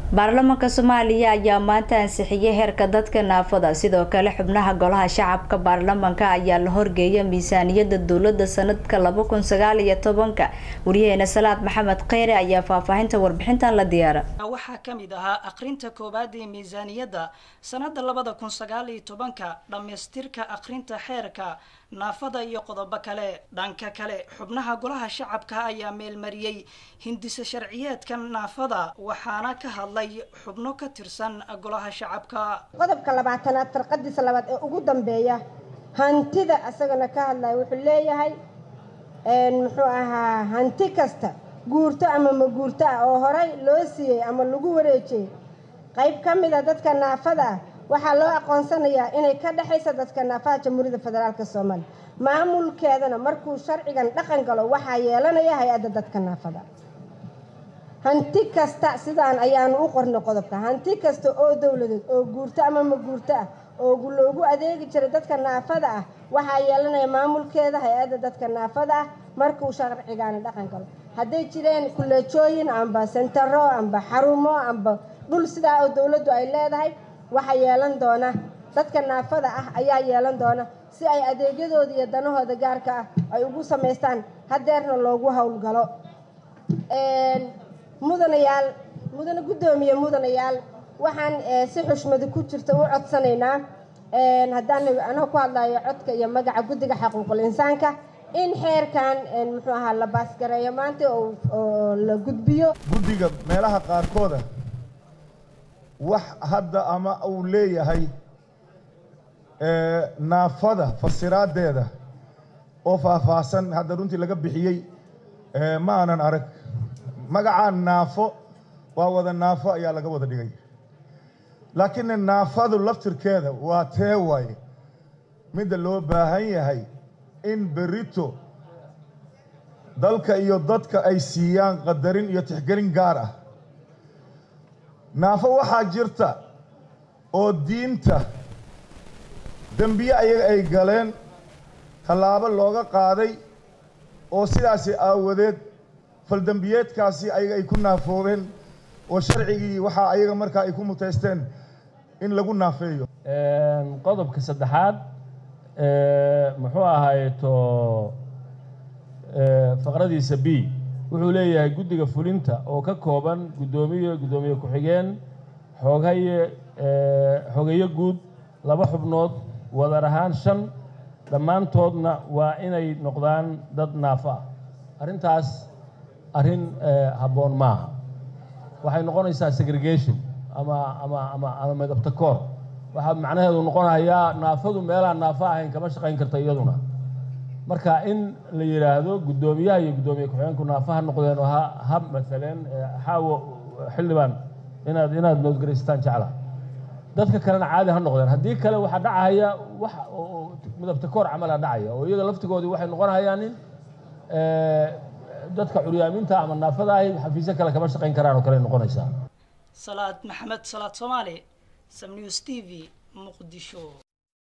baarlamaanka soomaaliya ayaa maanta ansixiyay heerka dadka naafada sidoo kale xubnaha golaha shacabka baarlamaanka ayaa la horgeeyay miisaaniyada dowlada sanadka laba kun sagaal iyo tobanka wariyaheena salaad maxamed kheyre ayaa faahfaahinta warbixintan la diyaara waxaa kamid ahaa aqrinta koowaad ee miisaaniyadda sanada labada kun sagaal iyo tobanka dhammaystirka aqrinta xeerka naafada iyo qodobo kale dhanka kale xubnaha golaha shacabka ayaa meelmariyey hindisa sharciyeedka naafada waxaana ka hadlay xubno ka tirsan golaha shacabka qodobka labaatanaad farqadiisa labaad ee ugu dambeeya hantida isagana ka hadlaya wuxuu leeyahay muxuu ahaa hanti kasta guurto ama ma guurto ah oo horey loo siiyey ama lagu wareejiyey qayb ka mid a dadka naafada ah waxaa loo aqoonsanayaa inay ka dhexaysa dadka naafada jamhuuriyadda federaalk soomaaliya maamulkeedana markuu sharcigan dhaqan galo waxaa yeelanaya hay-adda dadka naafada hanti kasta sidaan ayaanu u qornay qodobka hanti kasta oo dowladeed oo guurto ama ma guurto ah oo loogu adeegi jiray dadka naafada ah waxaa yeelanaya maamulkeeda hay-adda dadka naafada ah markuu sharcigaani dhaqan galo hadday jireen kuleejooyin amba sentaro amba xarumo amba dhul sidaa oo dowladdu ay leedahay waxaa yeelan doona dadka naafada ah ayaa yeelan doona si ay adeegyadooda iyo danahooda gaarka ah ay ugu samaystaan hadeerna loogu howlgalo mudanayaal mudane guddoomiye mudanayaal waxaan si xushmadi ku jirta u codsanaynaa haddaan anoo ku hadlayo codka iyo magaca guddiga xaquuqul insaanka in xeerkan muxuu ahaa la baasgareeyo maanta oo la gudbiyo guddiga meelaha qaarkooda wax hadda ama uu leeyahay naafada fasiraadeeda oo faahfaahsan hadda runtii laga bixiyey ma aanan arag magacaa naafo waa wada naafo ayaa laga wada dhigay laakiin naafadu laftirkeeda waa tee waaye midda loo baahan yahay in berito dalka iyo dadka ay siiyaan qadarin iyo tixgelin gaar ah naafo waxaa jirta oo diinta dembiye ayaga ay galeen tallaabo looga qaaday oo sidaasi aawadeed faldembiyeedkaasi ayaga ay ku naafoobeen oo sharcigii waxaa ayaga markaa ay ku mutaysteen in lagu naafeeyo qodobka saddexaad muxuu ahayto faqradiisa b wuxuu leeyahay guddiga fulinta oo ka kooban guddoomiye guddoomiye ku-xigeen xoogaye xogeyo guud laba xubnood wadar ahaan shan dhammaantoodna waa inay noqdaan dad naafo ah arrintaas arrin habboon maaha waxay noqonaysaa segregation ama ama ama ama midabta koor waxaa macnaheedu noqonayaa naafadu meelaan naafo ahayn kama shaqayn karta iyaduna marka in la yidhaahdo guddoomiyaha iyo guddoomiye ku-xigeenku naafo ha noqdeen oo ha ha maaleen xaawo xildhibaan inaad inaad noodgaraystaan jecla dadka kalena caadi ha noqdeen haddii kale waxaa dhacaya wax midabta koor camala dhacaya oo iyaga laftigoodii waxay noqonayaan in dadka curyaaminta ama naafada ahi xafiisyo kale kama shaqayn karaan oo kale noqonaysaa salaad maxamed salaad soomaali sam news t v muqdisho